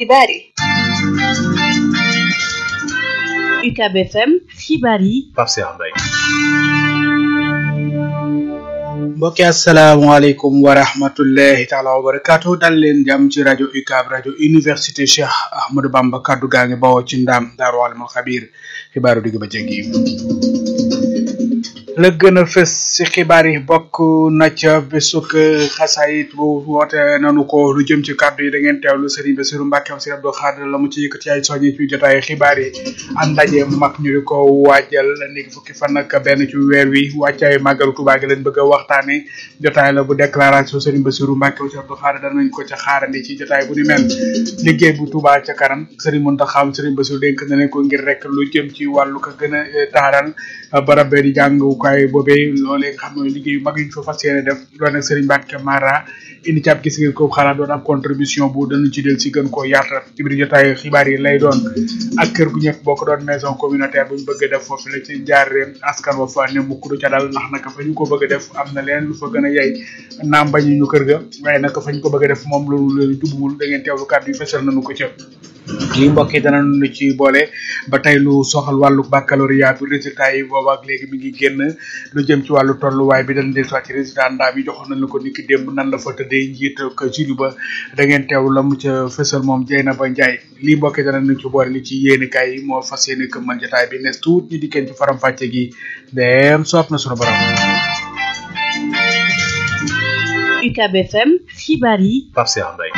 xibaar yi UCAB FM xibaar yi Pape Cheikh Mbaye mbokki asalaamaaleykum wa rahmatullahi taala wa barakaatu dal leen jàmm ci rajo UCAB rajo université Cheikh Ahmadou Bamba kaddu gaa ngi bawoo ci ndaam daaru alimul xabiir xibaaru digg ba jéggi la gën a fës ci xibaar yi bokk na ca bésuk xasaayit bu woote nanu ko lu jëm ci kàddu yi da ngeen teewlu Serigne Bassirou Mbacke am Serigne Abdou Khadre la mu ci yëkkati ay soññi ci jotaay xibaar yi am ndaje mag ñu di ko waajal ni fukki fan ak benn ci weer wi wàccaayu màggalu Tuubaa gi leen bëgg a waxtaane jotaay la bu déclaration Serigne Bassirou Mbacke am Serigne Abdou Khadre danañ ko ca xaarandi ci jotaay bu ni mel liggéey bu Tuubaa ca kanam Serigne Mountakha Serigne Bassirou dénk na leen ko ngir rek lu jëm ci wàllu ko gën a taaral barab di jàngukaay boobee loolee nga xam ne liggéey yu mag yi ñu fa fas yéene def loolu nag Serigne Mbacke Mara indi ci ab gis ngeen ko xalaat doon ab contribution bu danañ ci del si gën koo yaatal ci biir jotaay xibaar yi lay doon ak kër gu ñëpp boo ko doon maison communautaire bu ñu bëgg a def foofu la ci jaaree askan wa fa ne mukk du ca dal ndax naka fa ñu ko bëgg a def am na leen lu fa gën a yey naam bañu ñu kër ga waaye naka fa ñu ko bëgg a def moom loolu leen jubuwul da ngeen teewlu kàddu yi fesal nañu ko ca lii mbokk yi danañu ci boole ba tey lu soxal wàllu baccalauréat bi résultat yi boobu ak léegi mi ngi génn lu jëm ci wàllu tolluwaay bi dañ del soit ci résultat ndaa bi joxoon nañ la ko niki démb nan la fa tëddee njiit ak jury ba da ngeen teewlu la mu ca fësal moom Dieyna ba Ndiaye lii mbokk yi danañu ci boole li ci yéenekaay yi moo fas yéene këmmal jotaay bi nes tuut ñu dikkeen ci faram fàcce gi dem soob na sunu borom UCAB FM xibaar yi Pape Cheikh Mbaye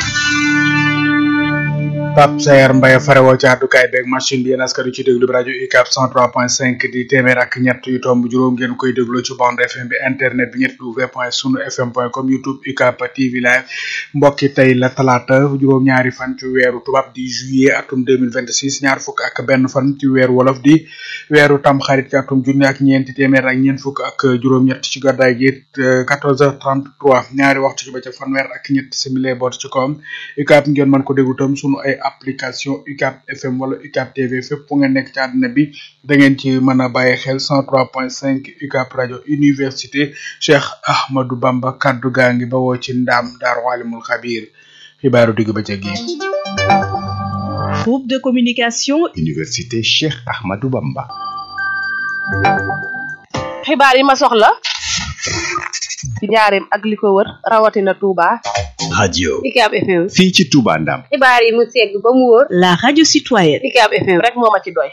Pape Sayar Mbaye farewoo ci àddukaay beeg machine bi yéen askan wi ci déglu bi rajo UCAB 103.5 di téeméer ak ñett yu tomb juróom ngeen koy déglu ci bande FM bi internet bi ñett w point sunu fm point com youtube UCAB TV live mbokki tey la talaata juróom-ñaari fan ci weeru tubaab di juillet atum 2026 ñaar fukk ak benn fan ci weeru wolof di weeru tam xarit ci atum junni ak ñeenti téeméer ak ñeent fukk ak juróom-ñett ci gàddaay gi 14h33 ñaari waxtu ci ba ca fanweer ak ñett simile boot ci kawam UCAB ngeen mën ko déglu tam sunu ay application UCAB FM wala UCAB TV fépp fu ngeen nekk ci àdduna bi da ngeen ci mën a bàyyi xel 103.5 UCAB rajo université Cheikh Ahmadou Bamba kaddu gaa ngi bawoo ci ndaam daaru alimul xabiir xibaaru digg ba gi groupe de communication université Cheikh Ahmadou Bamba xibaar yi ma soxla ci njaareem ak li ko wër rawatina Touba radio UCAB FM fii ci Touba Ndam xibaar yi mu segg ba mu wóor la radio citoyenne UCAB FM rek moo ma ci doy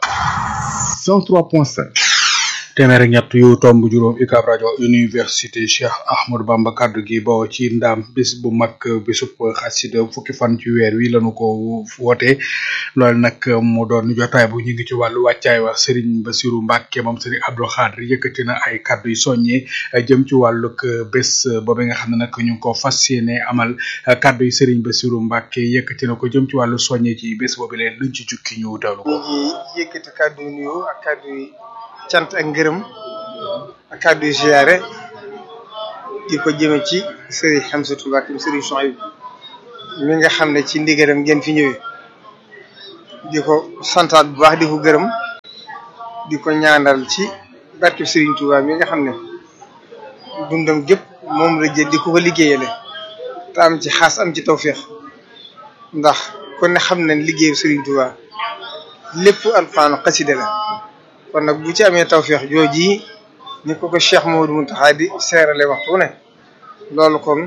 103.5 téeméer ak ñett yu tomb juróom UCAB rajo université Cheikh Ahmadou Bamba kaddu gi bawoo ci ndaam bis bu mag bisub xasida fukki fan ci weer wi lañu ko woote loolu nag mu doon jotaay bu ñu ngi ci wàllu wàccaay wax Serigne Bassirou Mbacke moom Serigne Abdou Khadre yëkkati na ay kaddu yu soññee jëm ci wàllug bés boobu nga xam ne nag ñu ngi ko fas yéene amal kaddu yi Serigne Bassirou Mbacke yëkkati na ko jëm ci wàllu soññee ci bés boobu leen luñ ci jukki ñu dawlu ko. ñu ngi yëkkati kaddu yu nuyu ak kaddu yi cant ak ngërëm ak kàddu yu ziyaare di ko jëme ci Serigne Hamsatou Mbacke Serigne Souhaïbou mi nga xam ne ci ndigalam ngeen fi ñëwee di ko santaat bu baax di ko gërëm di ko ñaanal ci barke Serigne Touba mi nga xam ne dundam gépp moom la jël di ko ko liggéeyale te am ci xaas am ci tawféex ndax kon ne xam nañ liggéeyu Serigne Touba lépp alxuraan xasida la kon nag bu ci amee tawféex jooji ni ko ko Cheikh Mamadou Mountakha di seerale waxtu ne loolu kon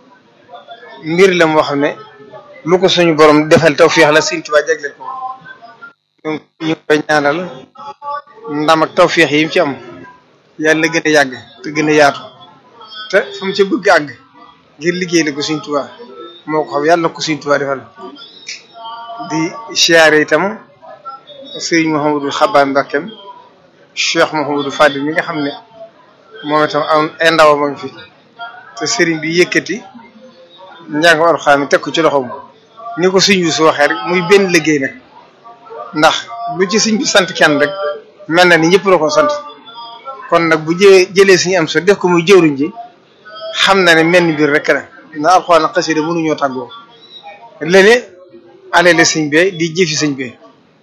mbir la moo xam ne lu ko suñu borom defal tawféex la Sëriñ Tuubaa jagleel ko donc ñu ngi koy ñaanal ndam ak tawféex yi mu ci am yàlla gën a yàgg te gën a yaatu te fu mu ci bëgg àgg ngir liggéey la ko Sëriñ Tuubaa moo ko xam yàlla ko Sëriñ Tuubaa defal di siyaare itam Sëriñ Mouhamadou Xabaan Mbakkeem Cheikh Mouhamadou Fadil mi nga xam ne moom itam am ay ndaw ma ngi fi te sëriñ bi yëkkati njàngam alxuraan mi teg ko ci loxoom ni ko sëñ bi su waxee rek muy benn liggéey nag ndax lu ci sëñ bi sant kenn rek mel na ni ñëpp la ko sant kon nag bu jëlee jëlee suñu am so def ko muy jëwriñ ji xam na ne menn mbir rek la na alxuraan xasida mënuñoo tàggoo lële alele sëñ bee di jëfi sëñ bee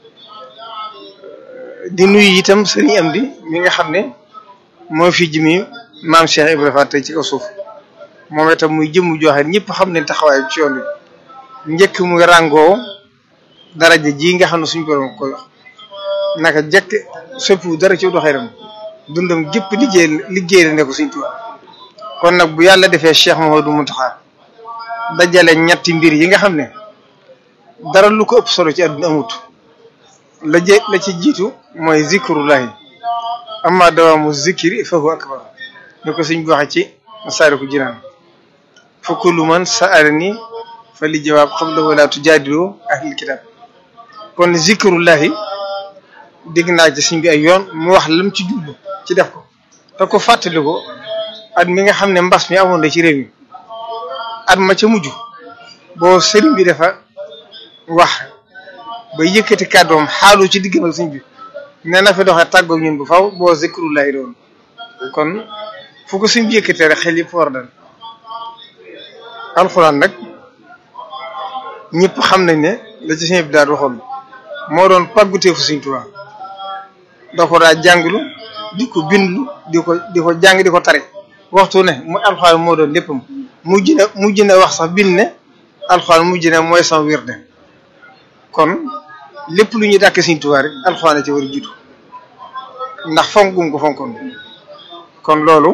di nuyu itam sëriñ am di mi nga xam ne moo fi jëmi maam Cheikh Ibrahima Fall tey ci kaw suuf moom itam muy jëmm joxe ñëpp xam ne taxawaay ci yoon bi njëkk muy ràngoo daraja ji nga xam ne suñu borom koy wax naka jekk soppiwu dara ci doxeeram dundam gépp liggéey liggéey la ne ko Sëriñ Tuubaa kon nag bu yàlla defee Cheikh Mouhamadou Mountakha dajale ñetti mbir yi nga xam ne dara lu ko ëpp solo ci àdduna amut la jë la ci jiitu mooy zikrullahi amma dawaamu zikri fa huwa akbar ñu ko suñ waxee ci Masaalikul Jinaan fa kullu man sa'alani fa li jawaab qabla wala tujaadilu ahlil kitab kon zikrullahi dégg naa ci suñ bi ay yoon mu wax lam ci jublu ci def ko te ko fàttali ko at mi nga xam ne mbas mi amoon na ci réew mi at ma ca mujj boo sëriñ bi dafa wax ba yëkkati kàddoom xaalu ci diggam ak suñ bi nee na fi doxee tàggoog ñun bu faw boo zikrullahi doon kon fu ko suñ bi yëkkatee rek xel yëpp war dal alxuraan nag ñëpp xam nañ ne la ci suñu bi daal waxoon moo doon pàgguteefu Sëriñ Tuubaa da ko daa jànglu di ko bindlu di ko di ko jàng di ko tare waxtu ne mu alxuraan moo doon léppam mujj na mujj na wax sax bind ne alxuraan mujj na mooy sama wirde kon lépp lu ñuy dàkk Sëriñ Tuubaa rek alxuraan la ci war a jiitu ndax fonk gum ko fonkoon kon loolu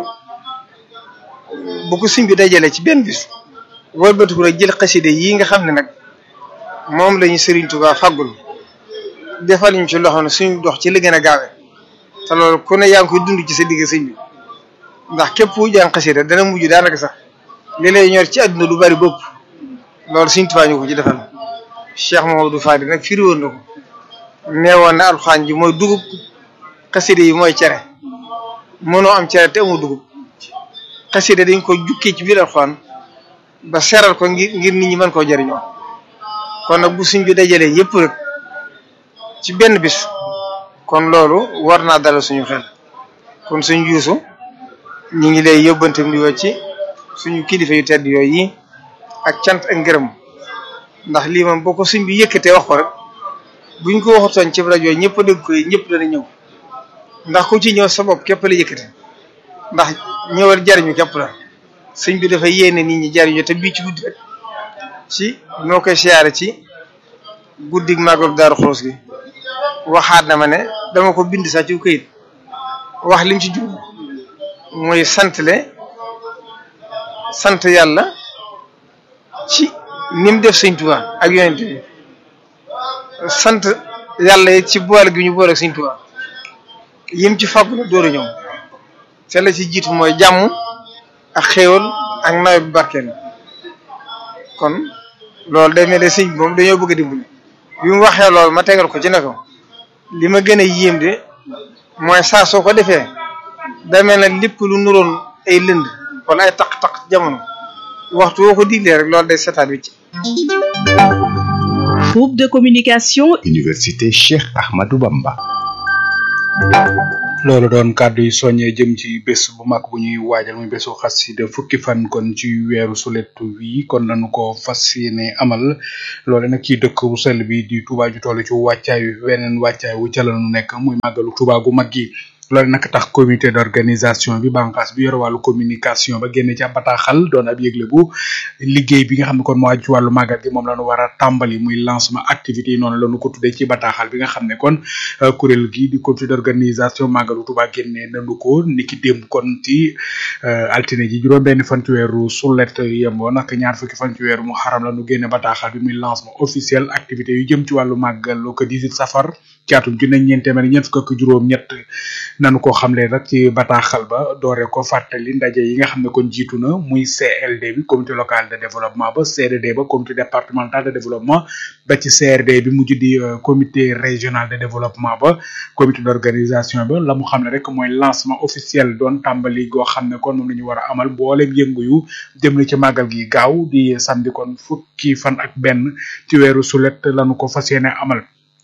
bu ko sëñ bi dajalee ci benn bis wëlbatiku rek jël xaside yi nga xam ne nag moom lañu Sëriñ Tuubaa faggul defal ñu ci loxo ne suñu dox ci li gën a gaawee te loolu ku ne yaa ngi koy dund ci sa digg sëñ bi ndax képp ku jàng xasida dana mujj daanaka sax li lay ñor ci àdduna lu bari bopp loolu Sëriñ Tuubaa ñu ko ci defal Cheikh Mamadou Fadi nag firi woon na ko nee woon na alxuraan ji mooy dugub xasida yi mooy cere mënoo am cere te amu dugub xasida dañ ko jukkee ci biir alxuraan ba seral ko ngir ngir nit ñi mën koo jëriñoo kon nag bu suñ bi dajalee yëpp rek ci benn bis kon loolu war naa dalal suñu xel kon suñ juusu ñu ngi lay yóbbante di ci suñu kilifa yu tedd yooyu yi ak cant ak ngërëm ndax lii moom boo ko suñ bi yëkkatee wax ko rek buñ ko waxatoon ci rajo ñëpp a dégg ko ñëpp dana ñëw ndax ku ci ñëw sa bopp képp la yëkkate ndax ñëwal jariñu képp la sëñ bi dafa yéene nit ñi jariñu te bii ci guddi rek ci noo koy siyaare ci guddig màggal daaru xoos gi waxaat na ma ne dama ko bind sax ci këyit wax lim ci jub mooy santle sant yàlla ci nim def sëñ Tuubaa ak yonent bi sant yàlla it ci boole gi ñu boole ak sëñ Tuubaa yim ci fàggu la dóoru ñoom te la ci jiitu mooy jàmm ak xéewal ak nawet bu barkeel kon loolu day mel ne sëñ bi moom dañoo bëgg a dimbali bi mu waxee loolu ma tegal ko ci ne ko li ma gën a yéem de mooy saa soo ko defee day mel ne lépp lu nuroon ay lënd wala ay taq-taq jamono waxtu woo ko diglee rek loolu day setaat wi ci Groupe de communication Université Cheikh Ahmadou Bamba. loolu doon kàddu yi soññee jëm ci bés bu mag bu ñuy waajal muy bésu xasida fukki fan kon ci weeru sulet wi kon lañu ko fas yéene amal loole nag ci dëkk bu sell bi di Touba ju toll ci wàccaay wi weneen wàccaay wu ca lañu nekk muy màggalu Touba gu mag gi loolu nag tax comité d'organisation bi bànqaas bi yor wàllu communication ba génne ci ab bataaxal doon ab yëgle bu liggéey bi nga xam ne kon moo aju ci wàllu màggal gi moom la ñu war a tàmbali muy lancement activité yi noonu la ñu ko tuddee ci bataaxal bi nga xam ne kon kuréel gi di comité d'organisation màggalu Touba génne nañu ko niki démb kon ci altine ji juróom benn fan ci weeru sulet yemboo nag ñaar fukki fan ci weeru mu xaram la ñu génne bataaxal bi muy lancement officiel activité yu jëm ci wàllu màggal ko 18 safar ci atum junne ñeent téeméer ñeent fukk ak juróom ñett nanu ko xamle rek ci bataaxal ba doore ko fàttali ndaje yi nga xam ne kon jiitu na muy CLD bi comité local de développement ba CDD ba comité départemental de développement ba ci CRD bi mujj di comité régional de développement ba comité d'organisation ba la mu xam ne rek mooy lancement officiel doon tàmbali goo xam ne kon moom la ñu war a amal mboolem yëngu yu jëm na ci màggal gi gaaw di samedi kon fukki fan ak benn ci weeru sulet lanu ko fas yéene amal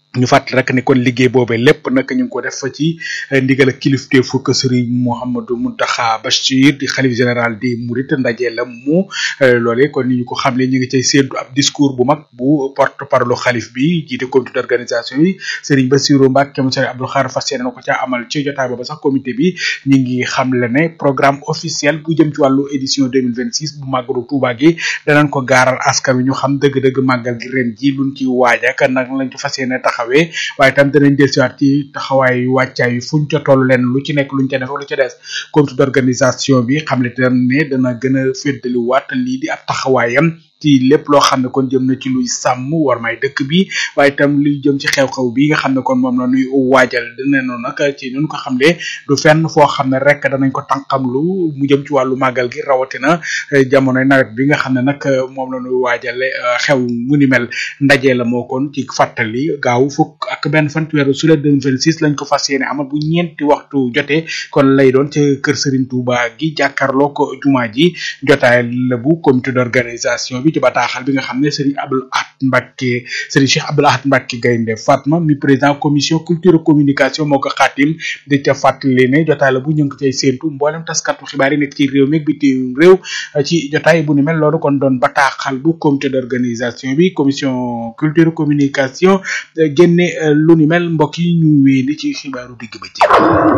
ñu fàttali rek ne kon liggéey boobee lépp nag ñu ngi ko def ci ndigal ak kilifteefu ko Serigne Mouhamadou Mountakha Bachir di xalif général di Mouride ndaje la mu loolee kon ni ñu ko xamle ñu ngi cay séentu ab discours bu mag bu porte parole xalif bi jiite comité d'organisation yi Serigne Bassirou Mbacké mu Serigne Abdou Khadre fas yéene na ko ca amal ci jotaay booba sax comité bi ñu ngi xamle ne programme officiel bu jëm ci wàllu édition 2026 bu màggalu Touba gi danañ ko gaaral askan wi ñu xam dëgg-dëgg màggal gi ren ji luñ ci waaj ak nag lañ ci fas yéene taxawee waaye tam danañ dellusiwaat ci taxawaay wàccaay yi fuñ ca toll leen lu ci nekk luñ ca def lu ca des comité d'organisation bi xam le te ne dana gën a féddaliwaat lii di ab taxawaayam ci lépp loo xam ne kon jëm na ci luy sàmm war may dëkk bi waaye itam luy jëm ci xew-xew bi nga xam ne kon moom la nuy waajal dina noonu nag ci nun ko xamle du fenn foo xam ne rek danañ ko tànqamlu mu jëm ci wàllu màggal gi rawatina jamonoy nawet bi nga xam ne nag moom la nuy waajale xew mu ni mel ndaje la moo kon ci fàttali gaaw fukk ak benn fan weeru sulet 2026 lañ ko fas yéene amal bu ñeenti waxtu jotee kon lay doon ca kër Serigne Touba gi jàkkaarloo ko jumaa ji jotaay la bu comité d'organisation bi ci bataaxal bi nga xam ne Serigne Abdoul Ahad Mbacké Serigne Cheikh Abdoul Ahad Mbacké Gaynde Fatma mi président commission culture communication moo ko xaatim di ca fàttali ne jotaay la bu ñu ngi cay séentu mboolem taskatu xibaar yi nekk ci réew mi bitim réew ci jotaay bu ni mel loolu kon doon bataaxal bu comité d'organisation bi commission culture communication génne lu ni mel mbokk yi ñu wéy ci xibaaru digg ba ci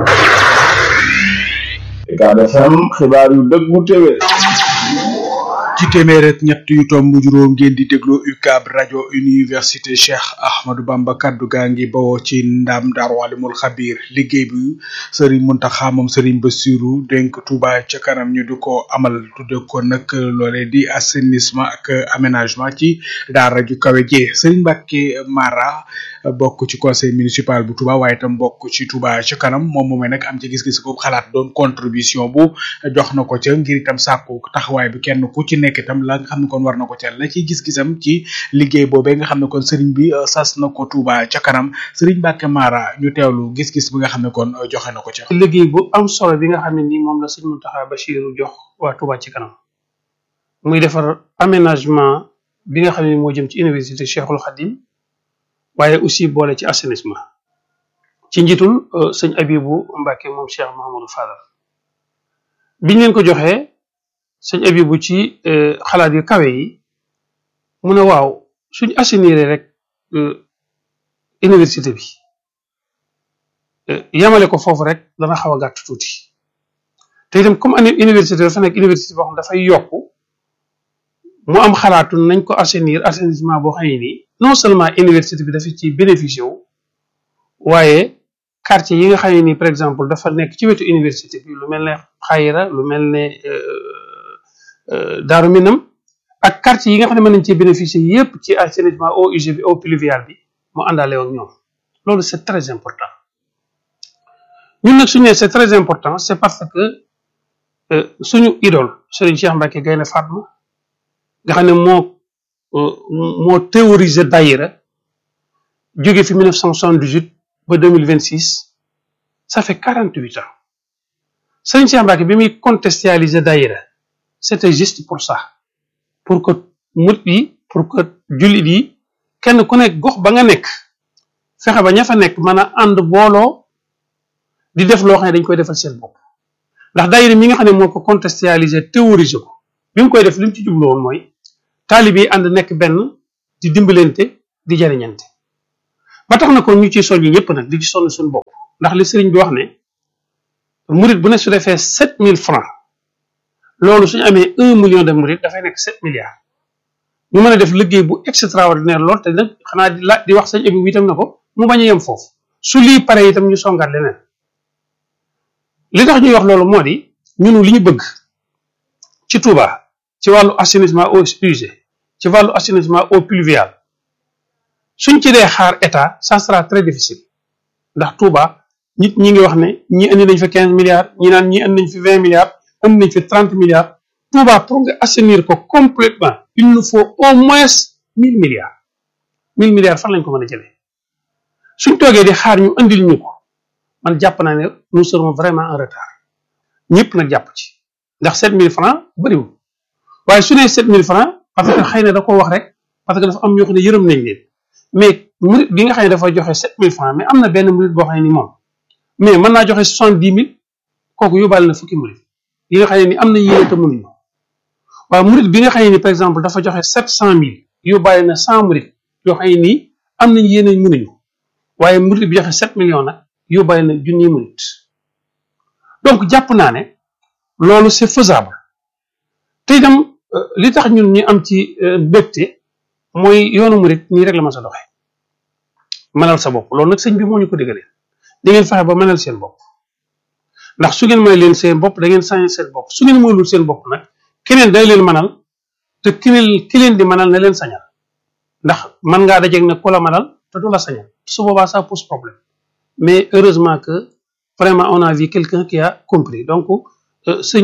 Ucab FM xibaar yu dëggu téwé ci téeméer ak ñett yu tomb juróom ngeen di déglu UCAB rajo université Cheikh Ahmadou Bamba kaddu gaa ngi bawoo ci ndam Daaru Alimul Xabir liggéey bi Serigne Mountakha moom Serigne Bassirou dénk Touba ca kanam ñu di ko amal tudde ko nag loolee di assainissement ak aménagement ci daara ju kawe jee Serigne Mbacké Mara bokk ci conseil municipal bu Touba waaye itam bokk ci Touba ca kanam moom moomee nag am ci gis-gis ko xalaat doon contribution bu jox na ko ca ngir itam sàkku taxawaay bi kenn ku ci nekk itam la nga xam ne kon war na ko ca la ci gis-gisam ci liggéey boobee nga xam ne kon sëriñ bi sas na ko Touba ca kanam sëriñ Mbacké Mara ñu teewlu gis-gis bi nga xam ne kon joxe na ko ca. liggéey bu am solo bi nga xam ne nii moom la sëñ Mountakha Bassirou jox waa Touba ci kanam muy defar aménagement bi nga xam ne moo jëm ci université Cheikhul Khadim waaye aussi boole ci assainissement ci njiitul sëñ Abibou Mbacké moom Cheikh Mahamadou Fadal biñ leen ko joxee sëñ Abibou ci xalaat yu kawe yi mu ne waaw suñ assainir rek université bi yamale ko foofu rek dana xaw a gàtt tuuti te itam comme année université dafa nekk université boo xam dafay yokk mu am xalaatu nañ ko assainir assainissement boo xam ne nii non seulement université bi dafa ci bénéficié wu waaye quartier yi nga xam ne nii par exemple dafa nekk ci wetu université bi lu mel ne xayira lu mel ne Daaru Minam ak quartier yi nga xam ne mën nañ cee bénéficier yépp ci assainissement eau usée bi eau pluviale bi mu àndaale ak ñoom loolu c'est très important ñun nag suñu nee c'est très important c'est parce que suñu idole Serigne Cheikh Mbacké Gaïndé Fatma nga xam ne moo moo théorisé daïra jóge fi 1978 ba 2026 ça fait 48 ans Serigne Cheikh Mbacké bi muy contextualiser daïra c'était juste pour ça pour que murit yi pour que jullit yi kenn ku nekk gox ba nga nekk fexe ba ña fa nekk mën a ànd booloo di def loo xam ne dañ koy defal seen bopp ndax daayira mi nga xam ne moo ko contextualiser théoriser ko bi mu koy def li mu ci jublu woon mooy taalibe yi ànd nekk benn di dimbalante di jariñante ba tax na ko ñu ciy soññi ñëpp nag di ci sonn suñu bopp ndax li sëriñ bi wax ne murit bu ne su defee sept mille francs loolu suñu amee un million de murit dafay nekk sept milliards ñu mën a def liggéey bu extraordinaire lool te nag xanaa di la di wax sañ abi itam na ko mu bañ a yem foofu su lii pare itam ñu songaat leneen li tax ñuy wax loolu moo di ñunu li ñu bëgg ci Touba ci wàllu assainissement eau usée ci wàllu assainissement eau pluviale suñ ci dee xaar état ça sera très difficile ndax Touba nit ñi ngi wax ne ñi indi nañ fi quinze milliards ñi naan ñi indi nañ fi vingt milliards indi nañ fi trente milliards Touba pour nga assainir ko complètement il nous faut au moins mille milliards mille milliards fan lañ ko mën a jëlee suñ toogee di xaar ñu andil ñu ko man jàpp naa ne nous serons vraiment en retard ñëpp nag jàpp ci ndax sept mille francs bëriwul waaye su nee sept mille francs parce que xëy na da ko wax rek parce que dafa am ñoo xam ne yërëm nañ leen mais murit bi nga xam ne dafa joxe sept mille francs mais am na benn murit boo xam ne ni moom mais mën naa joxe soixante dix mille kooku yóbbaale na fukki murit yi nga xam ne ni am na yéene te mënuñu waaw murit bi nga xam ne ni par exemple dafa joxe sept cent mille yóbbaale na cent murit yoo xam ne nii am nañ yéene mënuñu waaye murit bi joxe sept millions nag yóbbaale na junni murit donc jàpp naa ne loolu c'est faisable te itam li tax ñun ñu am ci mbégte mooy yoonu murit nii rek la ma sa doxe mënal sa bopp loolu nag sëñ bi moo ñu ko diggalee di ngeen fexe ba mënal seen bopp ndax su ngeen mënal leen seen bopp da ngeen sañ seen bopp su ngeen mënalul seen bopp nag keneen day leen mënal te ki leen ki leen di mënal na leen sañal ndax mën ngaa dajeeg nag ku la mënal te du la sañal su boobaa ça pose problème mais heureusement que vraiment on a vu quelqu'un qui a compris donc sëñ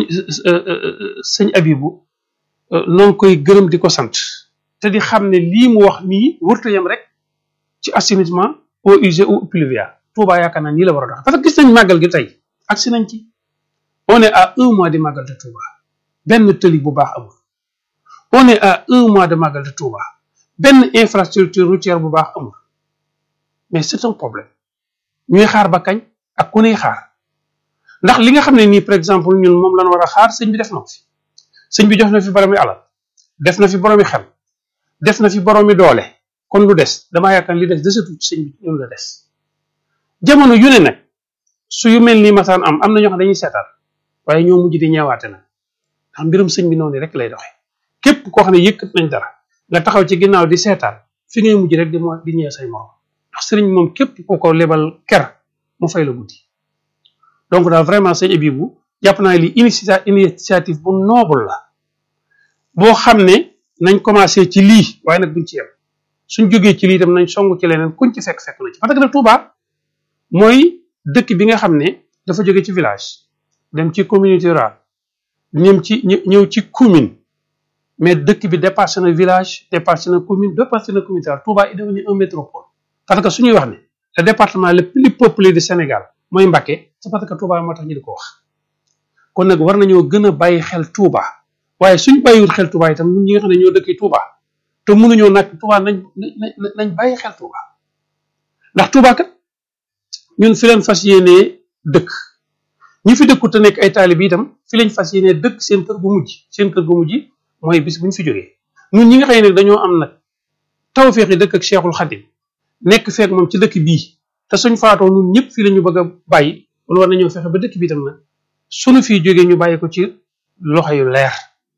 sëñ Abibu noo ngi koy gërëm di ko sant te di xam ne lii mu wax nii wërta yam rek ci assainissement eaux usées ou pluviales Touba yaakaar naa nii la war a dox parce que gis nañ màggal gi tey agsi nañ ci on est à un mois de màggal de Touba benn tëli bu baax amul on est à un mois de màggal de Touba benn infrastructure routière bu baax amul mais c'est un problème ñuy xaar ba kañ ak ku nuy xaar ndax li nga xam ne nii par exemple ñun moom lañ war a xaar sëñ bi def na ko fi sëñ bi jox na fi boroomi alal def na fi boroomi xel def na fi boroomi doole kon lu des damaa yaakaar li des desatu ci sëñ bi ñun la des jamono yu ne nag su yu mel nii masaan am am na ñoo xam dañuy seetaan waaye ñoo mujj di ñeewaate nag ndax mbirum sëñ bi noonu rek lay doxe képp koo xam ne yëkkat nañ dara nga taxaw ci ginnaaw di seetaan fi ngay mujj rek di mo di ñëw say morom ndax sëriñ moom képp ku ko lebal ker mu fay la guddi donc daal vraiment sëñ Abibu jàpp naa li initia initiative bu noble la boo xam ne nañ commencé ci lii waaye nag buñ ci yem suñ jógee ci lii tam nañ song ci leneen kuñ ci fekk fekk na ci parce que nag Touba mooy dëkk bi nga xam ne dafa jóge ci village dem ci communauté rurale ñëm ci ñëw ci commune mais dëkk bi dépassé na village dépassé na commune dépassé na communauté rurale Touba est devenu un métropole parce que suñuy wax ne le département le plus peuplé du Sénégal mooy Mbacké c'est parce que Touba moo tax ñu di ko wax kon nag war nañoo gën a bàyyi xel Touba waaye suñ bàyyiwul xel Touba itam ñun ñi nga xam ne ñoo dëkkee Touba te mënuñoo nag Touba nañ nañ bàyyi xel Touba ndax Touba kat ñun fi leen fas yéenee dëkk ñi fi dëkku te nekk ay taalib itam fi lañ fas yéenee dëkk seen kër gu mujj seen kër gu mujj mooy bis bu ñu fi jógee ñun ñi nga xam ne dañoo am nag tawfeex yi dëkk ak Cheikhul Khadim nekk feek moom ci dëkk bii te suñ faatoo ñun ñëpp fii la ñu bëgg a bàyyi wala war nañoo fexe ba dëkk bi itam nag suñu fii jógee ñu bàyyi ko ci loxo yu leer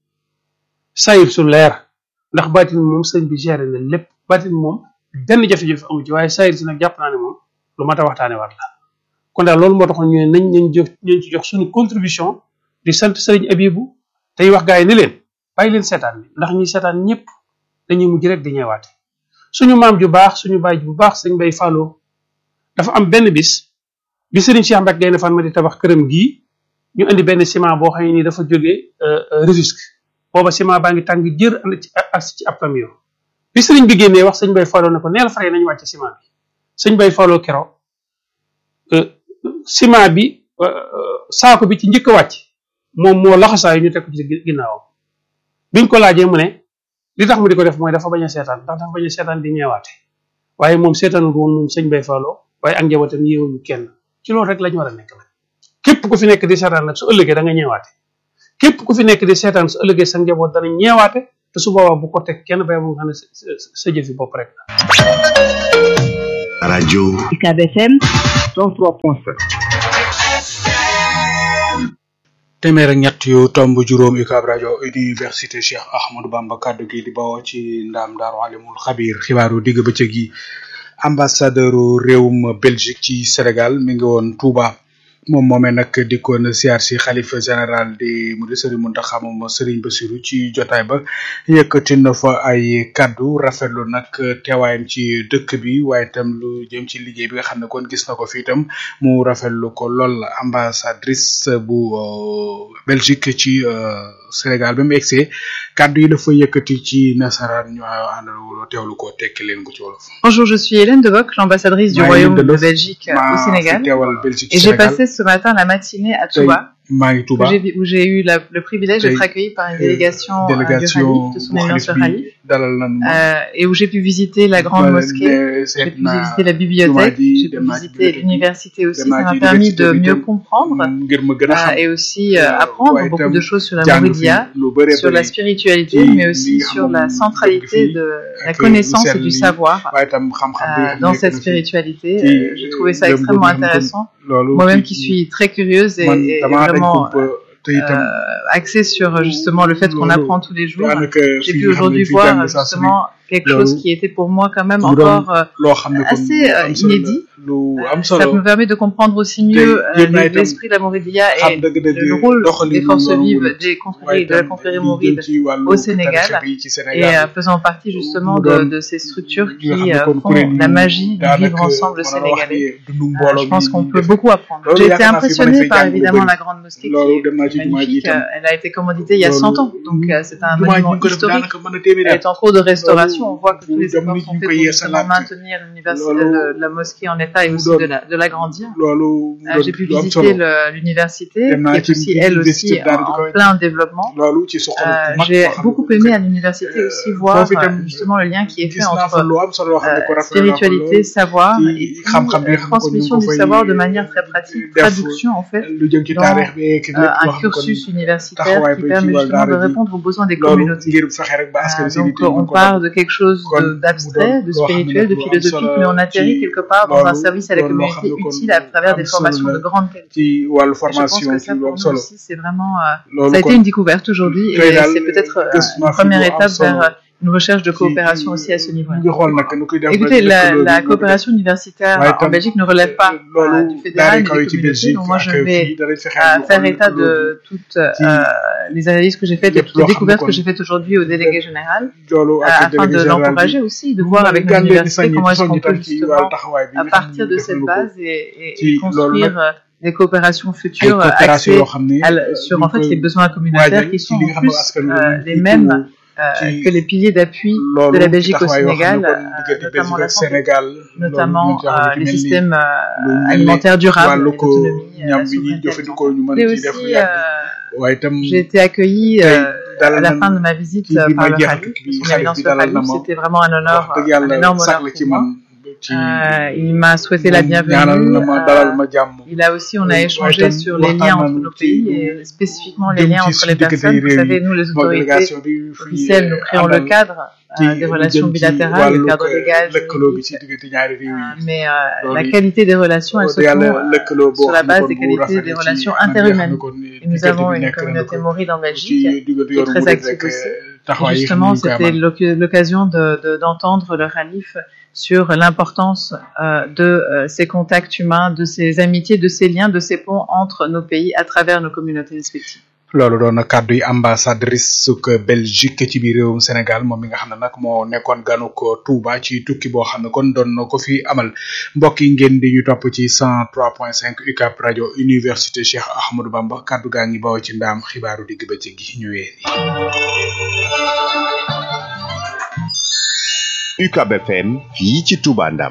sayir su leer ndax baatin moom sëñ bi géré na lépp baatin moom benn jafe-jafe amu ci waaye sayir si nag jàpp naa ne moom lu mat a waxtaane waat la kon daal loolu moo taxoon ñu ne nañ nañ jox nañ ci jox suñu contribution di sant sëriñ Abibu tey wax gaa yi ni leen bàyyi leen seetaan bi ndax ñi seetaan ñëpp dañuy mujj rek di ñeewaate suñu maam ju baax suñu baay bu baax sëñ bay fàlloo dafa am benn bis bi sëriñ Cheikh Mbacke Gaynde Fatma di tabax këram gii ñu indi benn ciment boo xam ne nii dafa jógee Rufisque booba ciment baa ngi tàng jër ànd ci ak ci ab camion bi sëriñ bi génnee wax sëñ bay fàlloo ne ko neel fare nañu wàcce ciment bi sëñ bay fàlloo kero ciment bi saako bi ci njëkk a wàcc moom moo laxasaayu ñu teg ko ci ginnaawam biñ ko laajee mu ne li tax mu di ko def mooy dafa bañ a seetaan ndax dafa bañ a seetaan di ñeewaate waaye moom seetaanul woon moom sëñ bay fàlloo waaye ak njabootam yéewuñu kenn ci loolu rek lañu war a nekk nag képp ku fi nekk di seetaan nag su ëllëgee da nga ñeewaate képp ku fi nekk di seetaan su ëllëgee sa njaboot dana ñeewaate te su boobaa bu ko teg kenn bay mu xam ne sa jëfi bopp rek la radio UCAB FM 103.7 téeméer ak ñett yu tomb juróom UCAB rajo université Cheikh Ahmadou Bamba kaddu gi di bawoo ci ndaam daaru alimul xabir xibaaru digg bëccëg yi ambassadeur réewum Belgique ci Sénégal mi ngi woon Touba moom moomee nag dikkoon siyaar si xalifa général di mu di Serigne Mountakha moom Serigne Bassirou ci jotaay ba yëkkati na fa ay kaddu rafetlu nag teewaayam ci dëkk bi waaye itam lu jëm ci liggéey bi nga xam ne kon gis na ko fi itam mu rafetlu ko lool ambassadrice bu Belgique ci Sénégal ba mu egsee kaddu yi dafa yëkkati ci nasaraan ñu àndal teewlu ko tekki leen ko ci wolof. Bonjour, je suis Hélène Devoc, l'ambassadrice du Maa ngi Royaume de Delof, Belgique maa au fi Sénégal. teewal Belgique Et ci j'ai Sénégal passé ce matin la matinée à tey Touba maa ngi où Touba j'ai où j'ai eu la- le privilège d'être Tey, accueillie par une euh, délégation euh, du délégation Khalif, de son bu éminence xalif le bi Khalif, dalal nañu ma euh, et où j'ai pu visiter la grande ma mosquée. ne J'ai seet pu naa visiter la jumaa bibliothèque, ji j'ai pu dem naa ci visiter bibliothèque bi l'université aussi. dem Ça naa m'a ci permis université de bi mieux tam, comprendre ngir ma gën a euh, xam et aussi euh, apprendre waaye beaucoup itam de choses sur la jàng fi Mouridia, lu bëree sur la bëri spiritualité, ci mais li aussi nga sur xam la moom centralité fii de la ak connaissance lu et sell du li, savoir waaye itam xam-xam bi euh, nga xam dans nekk cette na fi. spiritualité. ci Euh, J'ai trouvé ça gëm-gëm extrêmement yi nga xam intéressant. loolu Moi-même ci- qui suis très curieuse et, man et damaa dañ vraiment kumpa te itam euh, axée sur euh, justement le fait qu'on loolu apprend tous les jours. daanaka J'ai fi pu nga xam ne aujourd'hui fi voir jàng euh, saa su ne justement quelque loolu chose qui était pour moi quand même mu doon encore euh, loo xam ne kon assez lu euh, am solo la, inédit. lu am Ça solo me permet de comprendre aussi Te mieux euh, yéen naa le- itam l'esprit de la Mouridia xam et dëgg-dëgg le rôle doxalin des forces yoonu vives murid. des waaye confréries de la itam confrérie li jëm mouride ci wàllu au Sénégal tarixa bi ci et Sénégal euh, faisant partie justement mu de, doon de ces structures li nga xam qui ne euh, kon font kuréel yi la magie du daanaka vivre ensemble mën na la wax sénégalais. ni dundu Euh, mbooloo je pense bi qu'on ñuy peut def. beaucoup apprendre. Loolu J'ai été yaakaar naa fi mën impressionnée nañ par fay jàng lu évidemment bëri. la grande mosquée qui loolu est dem naa ci jumaa ji magnifique. itam Euh, Elle a été commanditée il y a 100 ans, donc euh, c'est un jumaa ji ñu monument ko def historique. daanaka mën na téeméeri Elle at est en cours de restauration. On voit que tous les jamono efforts ji sont ñu faits koy pour justement yeesalaat maintenir l'université, loolu le- la mosquée en état et mu aussi doon de la- de l'agrandir. loolu mu Euh, doon J'ai pu lu am visiter solo le- l'université, Dem naa qui est ci aussi, elle université aussi, daal di en, koy en plein développement. loolu ci soxla Euh, bu mag J'ai boo xam ne beaucoup ko aimé def. à l'université aussi Euh, voir foofu itam euh, justement le lien qui est gis fait naa fa entre lu am solo loo xam ne ko euh, rafetlu naa ko spiritualité, lool. savoir ci et puis xam-xam bi euh, nga xam ne kon ñu transmission ngi du ko fay savoir de manière très pratique, def traduction en fait, lu jëm ci dans, taarix bi ak euh, lépp loo un xam ne kon cursus universitaire taxawaay qui bi ci permet wàllu justement de daara ji répondre aux besoins des loolu communautés. ngir fexe rek ba askan Euh, wi seen donc yitte mën on ko part de quelque chose kon de- mu d'abstrait, doon de loo xam ne spirituel, nag de lu am philosophique, solo mais on atterrit ci quelque part dans un loolu service à la doon loo xam communauté ne kon utile à travers am des solo formations la de grande qualité. ci wàllu Et je pense formation que ci ça lu pour am nous solo aussi c'est vraiment euh, loolu ça a été kon une découverte aujourd'hui tey et daal c'est peut-être euh, gëstu naa une fi première lu am étape solo vers euh, une recherche de ci coopération aussi à ce niveau. ñu ngi xool nag nu koy def Écoutez, ba la, lëkkaloo la bi ñu coopération universitaire waaye en tam Belgique ne relève pas euh, loolu du fédéral daara ni kaw des yi ci communautés. Belgique Donc moi, ak je fii vais danañ fexe euh, ñu faire xool état lëkkaloo bi. de toutes euh, les analyses que j'ai faites et lépp toutes les loo xam ne découvertes kon que j'ai faites aujourd'hui au délégué général loolu euh, ak afin délégué de général bi l'encourager aussi, de voir mu avec gàllee di l'université sañ comment est-ce soññ qu'on peut itam ci wàllu justement, taxawaay bi à nga xam partir ne de def cette nañu ko base et, et- et ci loolu construire nag euh, des coopérations ay futures coopération axées yoo xam ne à la- sur en fait les besoins communautaires qui ci sont li en nga xam ne plus askan wi euh, ñu les ngi mêmes teewoo euh, ci que les piliers d'appui de loolu la Belgique au taxawaay yoo xam Sénégal, ne kon euh, diggante notamment Belgique la ak santé, Sénégal notamment loolu euh, ci les mel ni systèmes lu euh, mel ni alimentaires durables, wàllu et ko l'autonomie, euh, ñam la bi ñuy souveraineté jëfandikoo ñu mën alimentaire. ci Et def lu aussi, yàgg euh, waaye itam j'ai été accueillie tey euh, à dalal la nañ fin de ma visite ci euh, bi par may le jeexal Khalif, bi son xalif éminence bi le dalal na Khalif. ma C'était vraiment un honneur, wax dëgg euh, un yàlla énorme sax honneur la ci pour moi. man ci Euh, il m'a souhaité la moom ñaanal na bienvenue. ma euh, dalal ma jàmm il a aussi, on a Ouais, échangé tam sur les waxtaan liens entre nañu nos ci pays et spécifiquement les jëm liens ci entre suñu les diggante personnes. yi Vous réew savez, yi nous, les moom autorités délégation bi fi officielles, nous créons le àndal cadre ci euh, des lu relations jëm ci bilatérales, le wàllu cadre légal, lëkkaloo bi juridique. ci diggante ñaari réew Euh, yi mais euh, loolu la it qualité des relations, elles wax se dëgg font yàlla euh, lëkkaloo boo sur la xam ne base kon des bu qualités rafetee des ci relations anam yi nga xam ne interhumaines. kon Et nous diggante avons bi une nekk na communauté ko mauride en ci Belgique diggante qui est yoonu très murid active rek aussi. Et taxawaay yi nga xam ne justement, ñu ngi koy c'était amal l'oc- l'occasion de- de- d'entendre le Khalif sur l'importance euh, de euh, ces contacts humains, de ces amitiés, de ces liens, de ces ponts entre nos pays à travers nos communautés respectives. loolu doon na kàddu yi ambassadrice suk Belgique ci biir réewum Sénégal moom mi nga xam ne nag moo nekkoon ganu ko Touba ci tukki boo xam ne kon doon na ko fi amal mbokk yi ngeen di ñu topp ci 103.5 UCAB rajo Université Cheikh Ahmadou Bamba kàddu gaa ngi bawoo ci ndaam xibaaru digg bëccëg gi ñu wéer UCAB FM fii ci Touba Ndam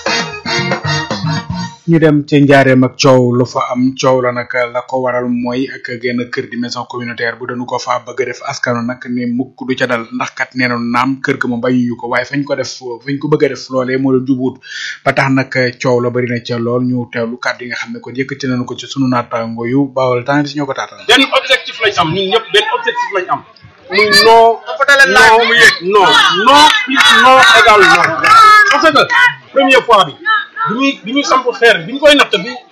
ñu dem ca njaareem ak coow lu fa am coow la nag la ko waral mooy ak genn kër di maison communautaire bu dañu ko fa bëgg a def askanu nag ne mukk du ca dal ndax kat nee na naam kër ga moom bañuñu ko waaye fañ ko def fañ ko bëgg a def loolee moo leen jubuut ba tax nag coow la bari na ca lool ñu teewlu kàddu yi nga xam ne kon yëkkati nañu ko ci sunu naataango yu bawal temps ñoo ko taataan benn objectif lañ am ñun ñëpp benn objectif lañ am muy non non non non plus non égal non parce que première fois bi bi ñuy bi ñuy samp xeer bi ñu koy natt bi